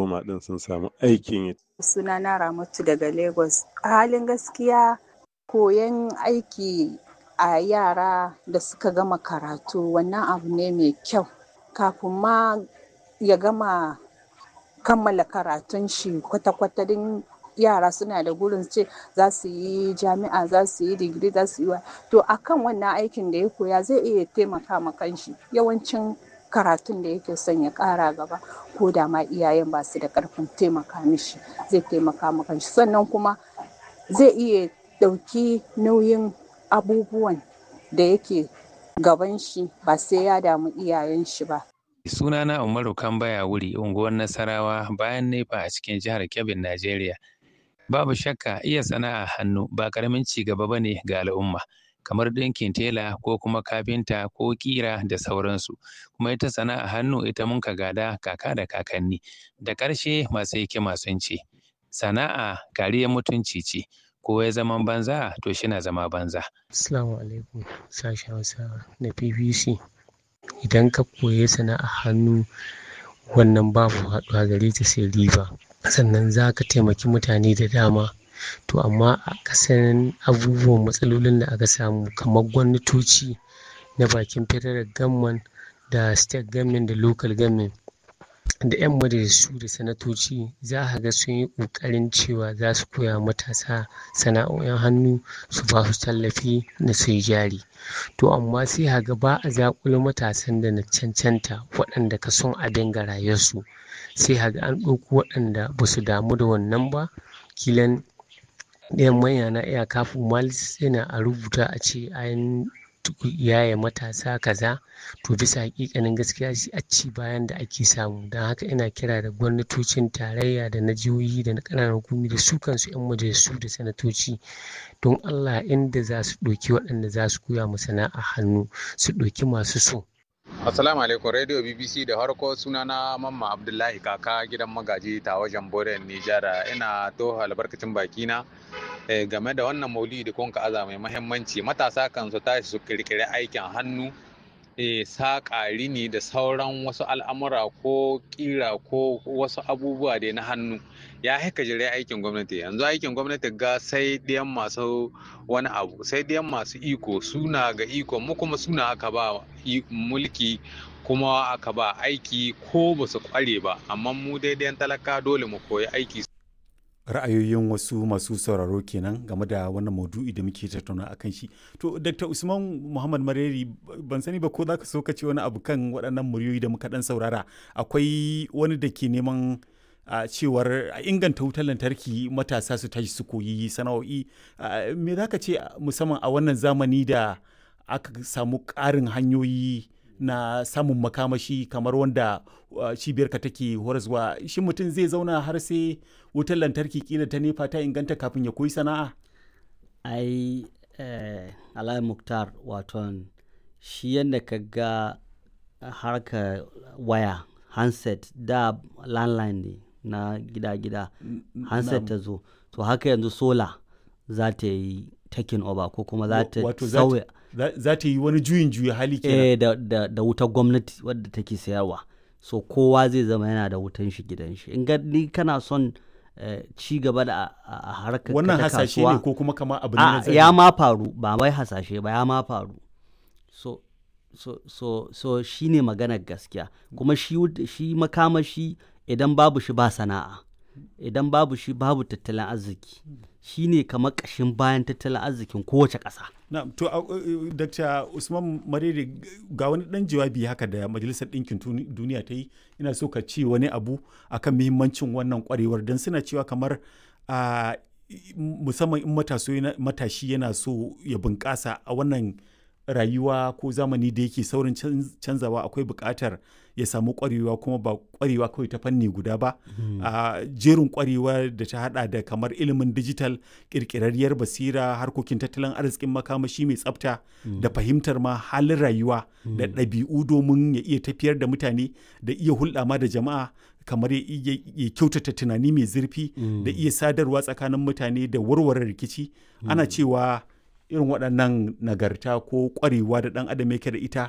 koma ɗin sun samu aikin yi. Sunana Ramatu daga Lagos. A halin gaskiya koyon aiki a yara da suka gama karatu wannan abu ne mai kyau. Kafin ma ya gama kammala karatun shi kwata-kwata din yara suna da gurin ce za su yi jami'a za su yi digiri za su yi wa to akan wannan aikin da ya koya zai iya taimaka ma kanshi yawancin karatun da yake son ya kara gaba ko da ma iyayen ba su da karfin taimaka mishi zai taimaka ma kanshi sannan kuma zai iya ɗauki nauyin abubuwan da yake gaban shi ba sai ya damu iyayen shi ba Sunana Umaru Kambaya wuri unguwar Nasarawa bayan Nefa a cikin jihar Kebbi, Najeriya. Babu shakka iya sana'a hannu ba ƙaramin ci gaba ba ne ga al'umma. kamar ɗinkin tela ko kuma kafinta ko ƙira da sauransu kuma ita sana'a hannu ita mun ka gada kaka da kakanni da ƙarshe masu hikima sun ce sana'a kariyar mutunci ce ko ya zama banza to shi na zama banza. Assalamu alaikum sashen Hausa na BBC idan ka koyi sana'a hannu wannan babu haɗuwa gare ta sai riba sannan za ka taimaki mutane da dama to amma a kasan abubuwan matsalolin da aka samu kamar gwamnatoci na bakin federal government da state government da local government da 'yan majalisu da sanatoci za a ga sun yi ƙoƙarin cewa za su koya matasa sana'o'in hannu su ba su tallafi na su yi jari to amma sai a ga ba a zaƙulo matasan da na cancanta waɗanda ka son abin ga rayuwarsu sai a ga an ɗauko waɗanda ba su damu da wannan ba kilan ɗayan manya na iya kafin malis yana a rubuta a ce an yaya matasa kaza to bisa hakikanin gaskiya shi a ci bayan da ake samu don haka ina kira da gwamnatocin tarayya da na jihohi da na ƙananan hukumi da su kansu 'yan majalisu da sanatoci don allah inda za su ɗauki waɗanda za su koya mu sana'a hannu su ɗauki masu so Assalamu alaikum Radio BBC da harko sunana Mamma Abdullahi kaka gidan magaji ta wajen Boren Nijar ina toho albarkacin bakina game da wannan maulidi da kunka aza mai mahimmanci matasa kan su tashi su kirkiri aikin hannu saƙa rini da sauran wasu al'amura ko ƙira ko wasu abubuwa da na hannu ya haika jire aikin gwamnati yanzu aikin gwamnati ga sai ɗiyan masu wani abu sai ɗiyan masu iko suna ga iko mu kuma suna aka ba mulki kuma aka ba aiki ko ba su kware ba amma mu daidai talaka dole mu koyi aiki ra'ayoyin wasu masu sauraro kenan game da wannan maudu'i da muke tattauna a kan shi to dr usman muhammad mareri ban sani ba ko za ka so ka ce wani abu kan waɗannan muryoyi da muka ɗan saurara akwai wani da ke neman a cewar a inganta wutar lantarki matasa su tashi su koyi sana'o'i me za ka ce musamman a wannan zamani da aka samu ƙarin hanyoyi na samun makamashi kamar wanda cibiyarka take horaswa shi mutum zai zauna har sai wutar lantarki kila ta nefa ta inganta kafin ya koyi sana'a ai eh, alayi muktar waton shi yadda ka ga harka waya handset da landline ne na gida-gida handset ta zo to haka yanzu sola za ta yi taking over ko kuma za ta sauya za ta yi wani juyin juya hali kenan eh, da, da, da wutar gwamnati wadda take sayarwa so kowa zai zama yana da wutan shi gidan shi in ni kana son uh, ci gaba da a harkar wannan hasashe ne ko kuma kama abu ne na ya ma faru ba wai hasashe ba ya ma faru so so so so shine maganar gaskiya kuma shi shi makamashi idan babu shi ba sana'a idan babu shi babu tattalin arziki shi ne kamar ƙashin bayan tattalin arzikin kowace ƙasa. na to uh, dr usman marere ga wani ɗan jawabi haka da majalisar ɗinkin duniya ta yi ina so ka ce wani abu akan muhimmancin wannan ƙwarewar don suna cewa kamar uh, musamman in matashi yana so ya bunƙasa a wannan rayuwa ko zamani da yake saurin canzawa akwai buƙatar ya samu ƙwarewa kuma ba ƙwarewa kawai ta fanni guda ba a jerin ƙwarewa da ta hada da kamar ilimin digital ƙirƙirarriyar basira harkokin tattalin arzikin makamashi mai tsafta da fahimtar ma halin rayuwa da ɗabi'u domin ya iya tafiyar da mutane da iya hulɗa ma da jama'a kamar ya kyautata tunani mai zurfi da iya sadarwa tsakanin mutane da warware rikici ana cewa irin waɗannan nagarta ko ƙwarewa da ɗan adam yake da ita